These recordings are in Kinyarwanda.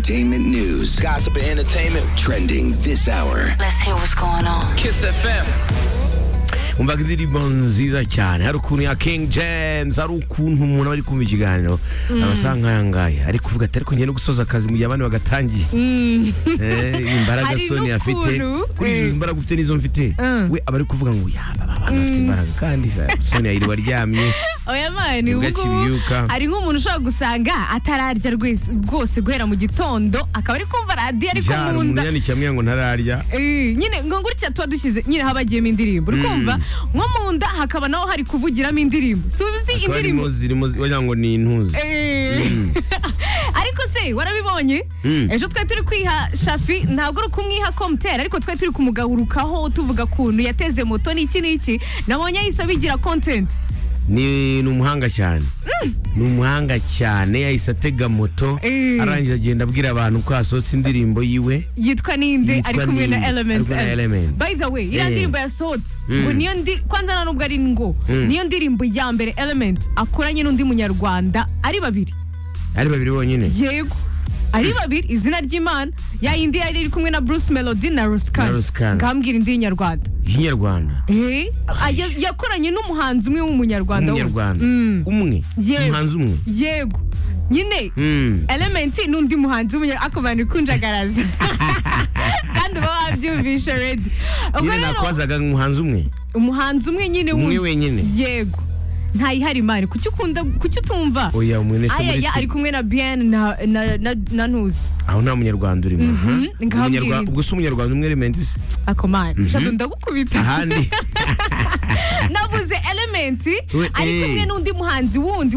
Entertainment news, Gossip and entertainment. trending this hour. Let's hear what's going on. Kiss FM. umvaga indirimbo nziza cyane hari ukuntu ya king james hari ukuntu umuntu aba ari kumva ikiganiro aba asa nk'ayangaya ari kuvuga ati ariko ngiye no gusoza akazi mu gihe abandi bagatangiye Eh, imbaraga Hari soni afite n'ukuntu, kuri izo eh. imbaraga ufite n'izo mfite Mm. we aba ari kuvuga ngo yaba aba bantu bafite imbaraga kandi soni yiriwe aryamye oya mani Nibwo ubungubu akibyuka. hari nk'umuntu ushobora gusanga atararya rwese- rwose guhera mu gitondo akaba ari kumva radiyo ariko Jara, mu umuntu nda yandikiye amwe ngo ntararya Eh, nyine ngo gutya tuba dushyize nyine habagiyemo indirimbo urumva nko mu nda hakaba naho hari kuvugiramo indirimbo si uzi Hakaba harimo indirimbo zirimo wagira ngo ni intuzi Eh. ariko se warabibonye Mm. ejo twari turi kwiha shafi ntabwo ari ukumwiha komutera ariko twari turi kumugarukaho tuvuga kuntu yateze moto n'iki n'iki nabonye yahise abigira kontenti ni ni umuhanga cyane ni umuhanga cyane yahise atega moto Eh. arangiza agenda abwira abantu ko hasohotse indirimbo yiwe yitwa ninde Yitwa ari kumwe na ninde, element ari kumwe na Element. by the way Eh. iriya ndirimbo yasohotse Mm. ngo niyo ndi kwanza nta nubwo ari ngo niyo ndirimbo ya mbere element akoranye n'undi munyarwanda ari babiri ari babiri bonyine yego ari babiri izina ry'imana ya yindi yari iri kumwe na bruce melody na Na ruskan Ruskan. ngambwira indi y'inyarwanda y'inyarwanda Eh, ah, ya- yakoranye n'umuhanzi umwe w'umunyarwanda wundi. umunyarwanda Mm. umwe Yewe. umuhanzi umwe yego nyine Mm. elementi n'undi muhanzi w'umunyarwanda akubana ikunjagaraza kandi uba wabyumvishe redi ubwo nyine rero nakubazaga umuhanzi umwe umuhanzi umwe nyine Umwe wundi. wenyine. yego ntayihari imari kuki ukunda kuki utumva oya mwene se muri ayaya ari se kumwe na bien na na na, na ntuzi aho nta munyarwanda urimo aha. ngabwira Umunyarwa- iki. ubwo si umunyarwanda umwe elementi se akomana shazo ndagukubita ahandi navuze elementi We- ari eh. kumwe n'undi muhanzi wundi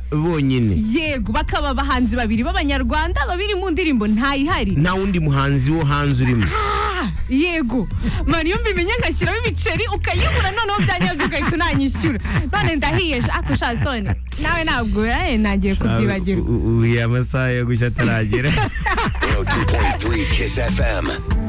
umunyarwanda bonyine yego bakaba abahanzi babiri b'abanyarwanda babiri mu ndirimbo ntayihari nta wundi muhanzi wo hanze urimo yego mani iyo mbimenye ngashyiramo ibiceri ukayibura noneho byanyabyo ugahita unanyishyura none ndahiyeje ako shasone nawe ntabwo eh, ntagiye kubyibagirwa ubu amasaha yo gushya ataragera 102.3 Kiss FM.